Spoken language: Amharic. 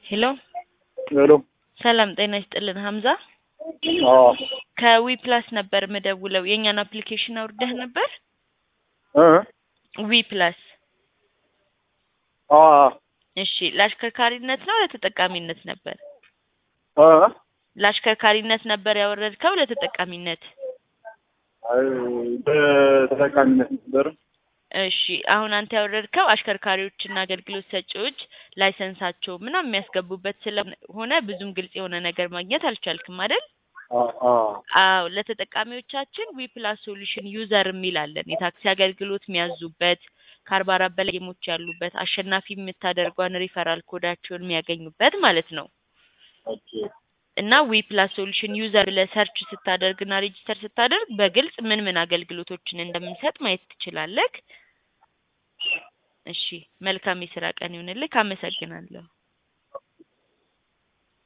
ሄሎ ሄሎ ሰላም ጤና ይስጥልን ሀምዛ አዎ ከዊ ፕላስ ነበር ምደውለው የእኛን አፕሊኬሽን አውርደህ ነበር እ ዊ ፕላስ አ እሺ ለአሽከርካሪነት ነው ለተጠቃሚነት ነበር አ ለአሽከርካሪነት ነበር ያወረድከው ለተጠቃሚነት አይ በተጠቃሚነት ነበር እሺ አሁን አንተ ያወረድከው አሽከርካሪዎችና አገልግሎት ሰጪዎች ላይሰንሳቸው ምናምን የሚያስገቡበት ስለሆነ ብዙም ግልጽ የሆነ ነገር ማግኘት አልቻልክም አይደል? አ አ አዎ ለተጠቃሚዎቻችን ዊ ፕላስ ሶሉሽን ዩዘር የሚል አለን። የታክሲ አገልግሎት የሚያዙበት ከአርባ አራት በላይ ጌሞች ያሉበት አሸናፊ የምታደርጓን ሪፈራል ኮዳቸውን የሚያገኙበት ማለት ነው። ኦኬ እና ዊ ፕላስ ሶሉሽን ዩዘር ብለህ ሰርች ስታደርግና ሬጂስተር ስታደርግ በግልጽ ምን ምን አገልግሎቶችን እንደምንሰጥ ማየት ትችላለህ። እሺ መልካም የስራ ቀን ይሁንልህ። አመሰግናለሁ።